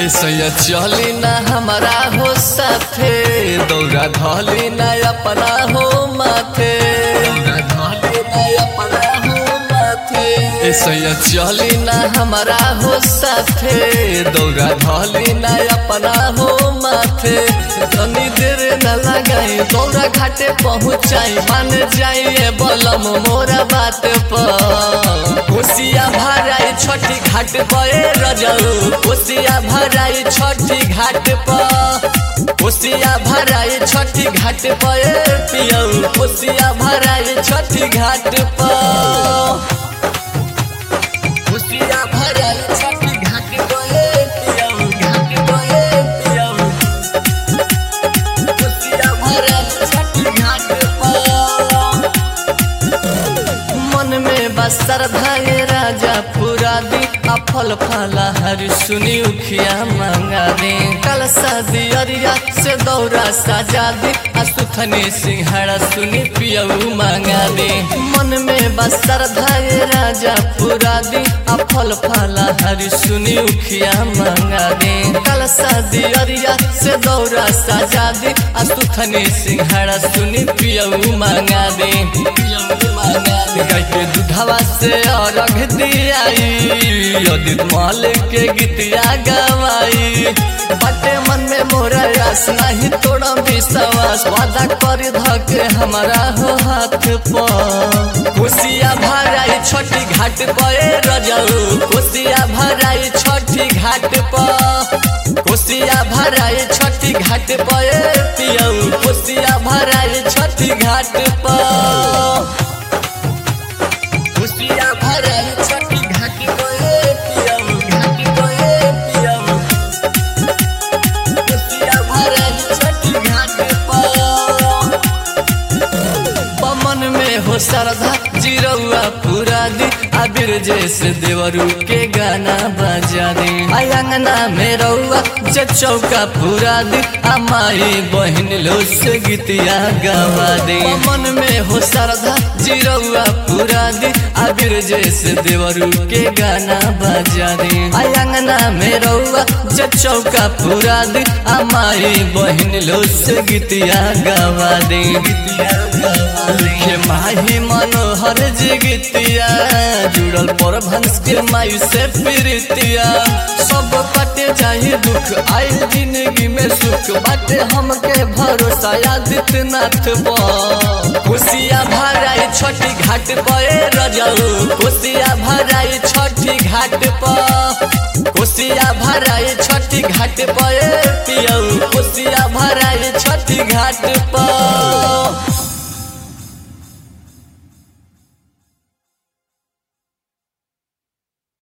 ऐसा चली ना हमारा हो साथे दौरा धली ना अपना हो माथे दौरा धली ना अपना हो माथे ऐसा चली ना हमारा हो साथे दौरा धली ना अपना हो माथे तनी देर न लगाई दौरा घाटे पहुँचाई मान जाइए बलम मोरा बात पर कोसिया भराई छठी घाट पे रजऊ कोसिया भराई छठी घाट पर कोसिया भराई छठी घाट पे पियऊ कोसिया भराई छठी घाट पर कोसिया भराई छठी घाट पे पियऊ घाट पे पियऊ कोसिया भराई छठी घाट पर मन में बसर धागे राजा पूरा दी आ फल फला हर सुनी उखिया मंगा दे कल शादी अरिया से दौरा सजा दे आ सुथनी सिंहड़ा सुनी पियऊ मंगा दे मन में बसर धागे राजा पूरा दी आ फल फला हर सुनी उखिया मंगा दे कल शादी अरिया से दौरा सजा दे आ सुथनी सिंहड़ा सुनी पियऊ मंगा दे पियऊ मंगा दे गाय के दूधवा से अर्घ दियाई अदित माल के गीतिया गवाई बटे मन में मोरा आस नहीं तोड़ा विश्वास वादा कर धके हमारा हो हाथ पर खुशिया भराई छोटी घाट पे रजऊ खुशिया भराई छोटी घाट पर खुशिया भराई छोटी घाट पे पियऊ खुशिया भराई छोटी घाट पर खुशिया भराई छोटी घाट पे पियऊ घाट पे पियऊ खुशिया भराई छोटी घाट पर पमन में हो सरधा जिरौआ पूरा दी आबिर जैसे देवरू के गाना बजा दे अंगना में रौआ जे चौका पूरा दी आ माई बहन लो से गीतिया गवा दे पमन में हो सरधा जिरौआ पूरा दी आबिर जैसे देवरू के गाना बजा दे अंगना में रौआ जे चौका पूरा दी आ माई बहन लो से गीतिया गवा दे गीतिया गवा दे लिखे माही मनोहर जिगितिया जुड़ल पर भंस के मायु से प्रीतिया सब कटे जाए दुख आई जिंदगी में सुख बाटे हमके भरोसा आदित्यनाथ पर खुशिया भराई छोटी घाट पे रजऊ खुशिया भराई छोटी घाट पर खुशिया भराई छोटी घाट पे पियऊ खुशिया भराई छोटी घाट पर